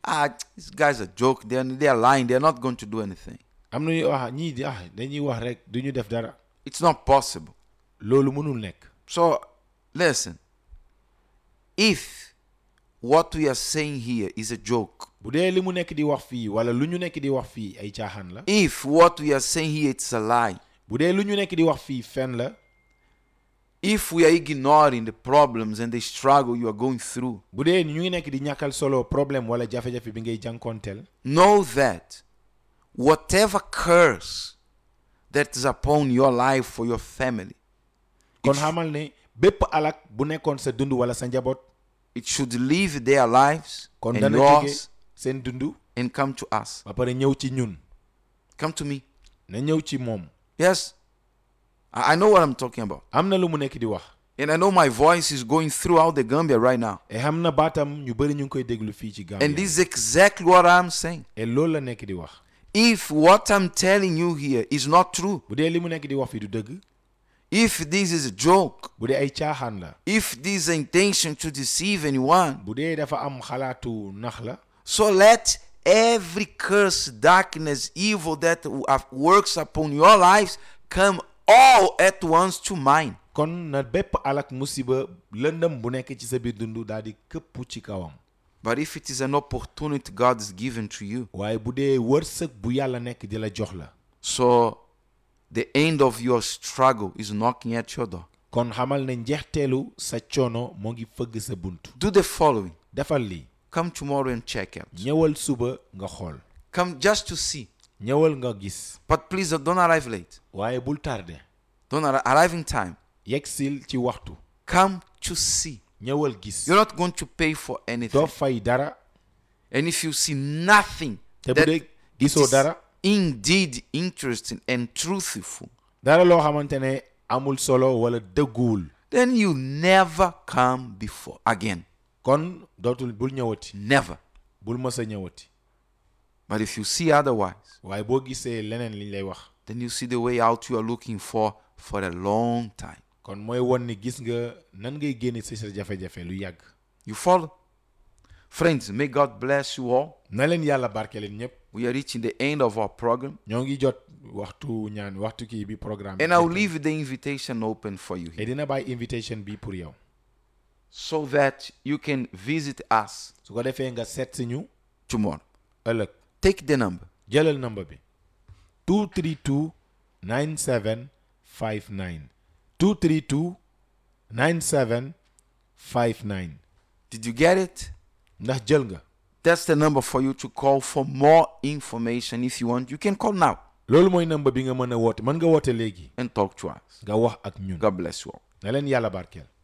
ah, these guys are joke. They're, they're lying. They're not going to do anything. am na ñuy wax ñii di ah dañuy wax rek du ñu def dara It's not possible. loolu mënul nekk So, listen. If what we are saying here is a joke, bu dee li mu nekk di wax fii wala lu ñu nekk di wax fii ay caaxaan la if what we are saying here it's a lie, bu dee lu ñu nekk di wax fii fen la if we are ignoring the problems and the struggle you are going through, bu dee ñu ngi nekk di ñàkkal solo problème wala jafe-jafe bi ngay jànkoonteel know that whatever curse that is upon your life for your family, kon xamal ne bépp alak bu nekkoon sa dund wala sa njaboot it should leave their lives kon and dana jóge yours seen dund and come to us. ba pare ñëw ci ñun Come to me. na ñëw ci moom Yes. I I know what I'm talking about. am na lu mu nekk di wax And I know my voice is going throughout the Gambia right now. et xam na baatam ñu bëri ñu ngi koy déglu fii ci Gambia And this is exactly what I'm saying. et loolu la nekk di wax If what I'm telling you here is not true, bu dee li mu nekk di wax fii du dëgg if this is a joke, bu dee ay caaxaan la if this is an intention to deceive anyone, bu dee dafa am xalaatu nax la so let every curse, darkness, evil that w- uh, works upon your lives come all at once to mine. kon na bépp alak musiba lëndëm bu nekk ci sa biir dund daal di këpp ci kawam But if it is an opportunity God is given to you, waaye bu dee wërsëg bu yàlla nekk di la jox la so the end of your struggle is knocking at your door. kon xamal ne njeexteelu sa coono moo ngi fëgg sa bunt Do the following. defal lii Come tomorrow and check out. ñëwal suba nga xool Come just to see. ñëwal nga gis But please don't arrive late. waaye bul tardé Don't arri- arrive in time. yegsil ci waxtu Come to see. ñëwal gis You're not going to pay for anything. doo fay dara And if you see nothing te bu that dee it gisoo is dara indeed interesting and truthful, dara loo xamante ne amul solo wala dëgguwul then you never come before again. kon dootul bul ñëwati Never. bul mës a ñëwati But if you see otherwise, waaye boo gisee leneen liñ lay wax then you see the way out you are looking for for a long time. kon mooy won ni gis nga nan ngay génne ci sa jafe-jafe lu yàgg You follow? Friends, may God bless you all. na leen yàlla barke leen ñëpp We are reaching the end of our program. ñoo ngi jot waxtu ñaan waxtu kii bi programme bi And I'll leave the invitation open for you et here dina bàyyi invitation bi pour yow so that you can visit us su ko defee nga seet si ñu tomorrow. ëllëg Take the number jëlal number bi 232 9759 232 9759 Did you get it? ndax jël nga That's the number for you to call for more information. If you want, you can call now loolu mooy number bi nga mën a woote mën nga woote léegi and talk to us. nga wax ak ñun God bless you all. na leen yàlla barkeel